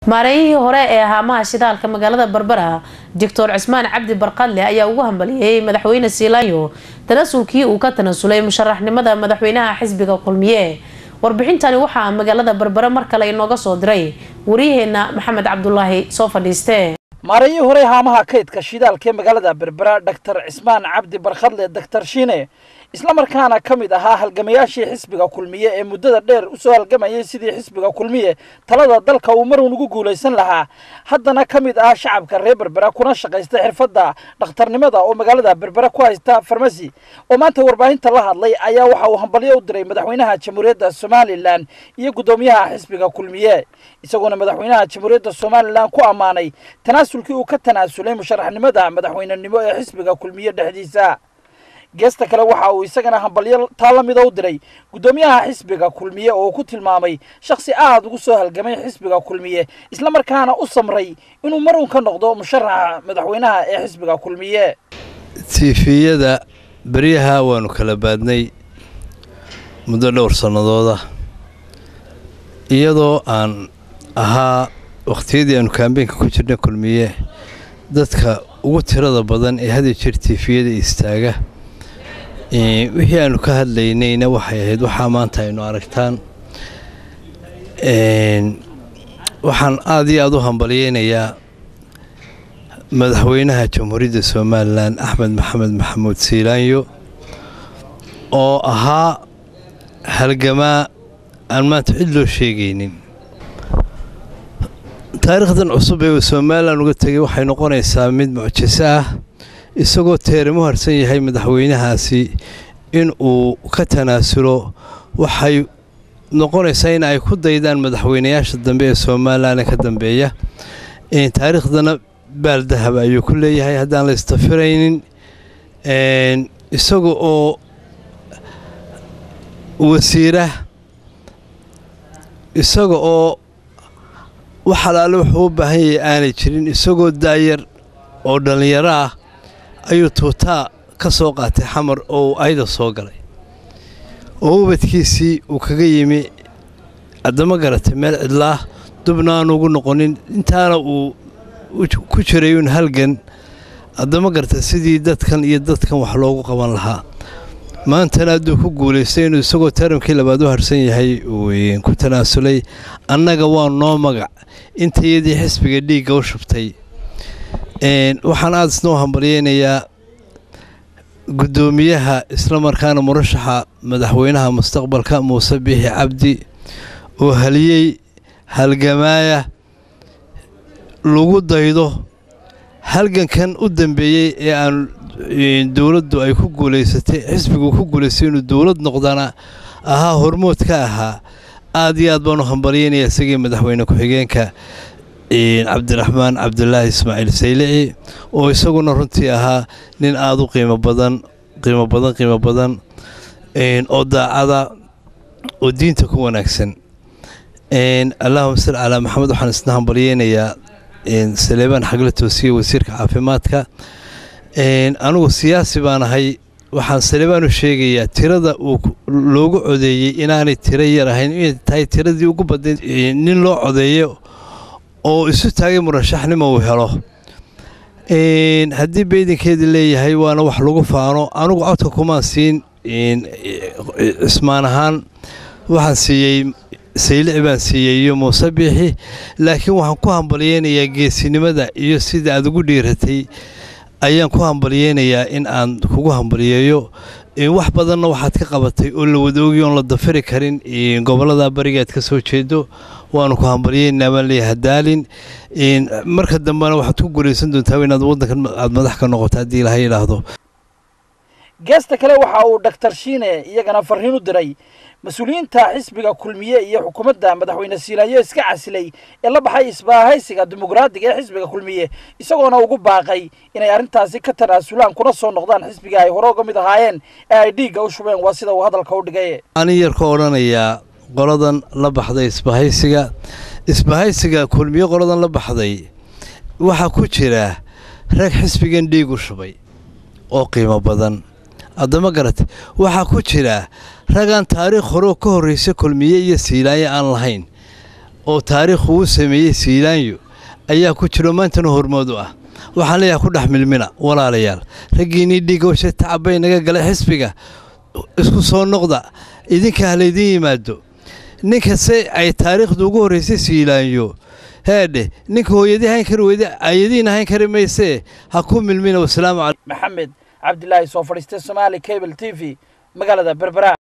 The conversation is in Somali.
maareeyihii hore ee haamaha shidaalka magaalada berbera doctor cismaan cabdi barqadle ayaa ugu hambaliyey madaxweyne siilaanyo tanasulkii uu ka tanasulay musharaxnimada madaxweynaha xisbiga kulmiye warbixintani waxaa magaalada berbere mar kale inooga soo diray waryaheena maxamed cabdulaahi soo fadhiiste maareeyihii hore haamaha kaydka shidaalka ee magaalada berbera doctor cismaan cabdi barkhadle doctor shiine islamarkaana ka mid ahaa halgamayaashii xisbiga kulmiye ee muddada dheer usoo halgamayay sidii xisbiga kulmiye talada dalka uu marun ugu guulaysan lahaa haddana ka mid ah shacabka reer berbera kuna shaqaysta xirfadda dhakhtarnimada oo magaalada berbera ku haysta farmasi oo maanta warbaahinta la hadlay ayaa waxa uu hambalyo u diray madaxweynaha jamhuuriyadda somalilan iyo guddoomiyaha xisbiga kulmiye isagoona madaxweynaha jamhuuriyadda somalilan ku ammaanay tanaasulkii uu ka tanaasulay musharaxnimada madaxweynenimo ee xisbiga kulmiye dhexdiisa geesta kale waxa uu isagana hambalyo taa la mida u diray guddoomiyaha xisbiga kulmiye oo ku tilmaamay shakhsi aad ugu soo halgamay xisbiga kulmiye islamarkaana u samray inuu mar uun ka noqdo musharaxa madaxweynaha ee xisbiga kulmiye tiifiyada beryaha waanu kala baadnay muddo dhowr sannadooda iyadoo aan ahaa wakhtiyadii aanu kaambeenka ku jirnay kulmiye dadka ugu tirada badan ee hadi jir tiifiyada istaaga wixii aanu ka hadlaynayna waxay ahayd waxaa maanta aynu aragtaan waxaan aad iyo aad u hambalyeynayaa madaxweynaha jamhuuriyadda somalilan axmed maxamed maxamuud siilaanyo oo ahaa halgamaa aan maanta cid loo sheegaynin taariikhdan cusub ee somalilan uga tegay waxay noqonaysaa mid mucjiso ah isagoo teeramo harsan yahay madaxweynahaasi in uu ka tanaasulo waxay noqonaysaa in ay ku daydaan madaxweynayaasha dambe ee somalilan ka dambeeya taariikhdana baaldahab ayuu ku leeyahay haddaan la istafiraynin isaga oo wasiira isaga oo wax alaale wuxuu u baahan yahay aanay jirin isagoo daayar oo dhallinyaro ah ayuu tuutaa ka soo qaatay xamar oo uu ayda soo galay oo ubadkiisii uu kaga yimi haddama garatay meel cidlaah dubna aanu ugu noqonin intaana uu ku jiray uun halgan haddama garatay sidii dadkan iyo dadkan wax loogu qaban lahaa maantana hadduu ku guulaystay inuu isagoo taramkii labaad u harsan yahay uu ku tanaasulay annaga waa noo magac intayadii xisbiga dhiigga u shubtay waxaan aada isnoo hambalyeynayaa guddoomiyaha islamarkaana murashaxa madaxweynaha mustaqbalka muuse biixi cabdi oo haliyey halgamaaya lagu daydo halgankan u dambeeyey ee aan dowladdu ay ku guulaysatay xisbigu ku guulaystay inuu dowlad noqdana ahaa hormood ka ahaa aad iyo aad baan u hambalyeynayaa isagii madaxweyne ku-xigeenka cabdiraxmaan cabdulaahi ismaaciil saylici oo isaguna runtii ahaa nin aada u qiimo badan qiimo badan qiimo badan oo daacada oo diinta ku wanaagsan allahuma salli calaa maxamed waxaan isna hambalyeynayaa saleebaan xagla toosiye wasiirka caafimaadka anigu siyaasi baan ahay waxaan saleebaan u sheegayaa tirada uu loogu codeeyey inaanay tiro yar ahayn inay tahay tiradii ugu badnayd nin loo codeeyo oo isu taagay murashaxnimo uu helo haddii beydinkeedii leeyahay waana wax lagu faano anugu codka kumaan siin cismaan ahaan waxaan siiyey saylici baan siiyey iyo muuse biixi laakiin waxaan ku hambalyeynayaa geesinimada iyo sida aad ugu dhiiratay ayaan ku hambalyeynayaa in aan kugu hambalyeeyo wax badanna waxaad ka qabatay oo la wadoogi oon la dafiri karin gobollada bariga aad ka soo jeedo waanu ku hambalyeynaa baan leeyahay hadaalin marka dambena waxaad ku guulaysan doontaa inaad waddankan aad madax ka noqoto haddii ilaha yidhaahdo geesta kale waxa uu doctor shiine iyagana farriin u diray mas-uuliyiinta xisbiga kulmiye iyo xukuumadda madaxweyne siilaayo iska casilay ee la baxay isbaahaysiga dimuqraadiga ee xisbiga kulmiye isagoona ugu baaqay inay arrintaasi ka tanaasulaan kuna soo noqdaan xisbiga ay hore uga mid ahaayeen ee ay dhiigga u shubeen waa sida uu hadalka u dhigay anin yar ka odhanayaa qoladan la baxday isbahaysiga isbahaysiga kulmiye qoladan la baxday waxaa ku jira rag xisbigan dhiig u shubay oo qiimo badan haddama garat waxaa ku jira ragaan taariikh horeo ka horraysa kulmiye iyo siilaaye aan lahayn oo taariikhu uu sameeyey siilaanyo ayaa ku jiro maantana hormood u ah waxaan leeyahay ku dhex milmina walaalayaal raggiinnii dhiigowsha tacabay naga galay xisbiga isku soo noqda idinka ha laydin yimaado ninka se ay taariikhdu ugu horraysay siilaanyo heedhe ninka hooyadii hayn kari weyda ayadiina hayn kari maysee ha ku milmina wasalaamu calaykum maxamed cabdilaahi soo fadhiistay somaali cable t v magaalada berbera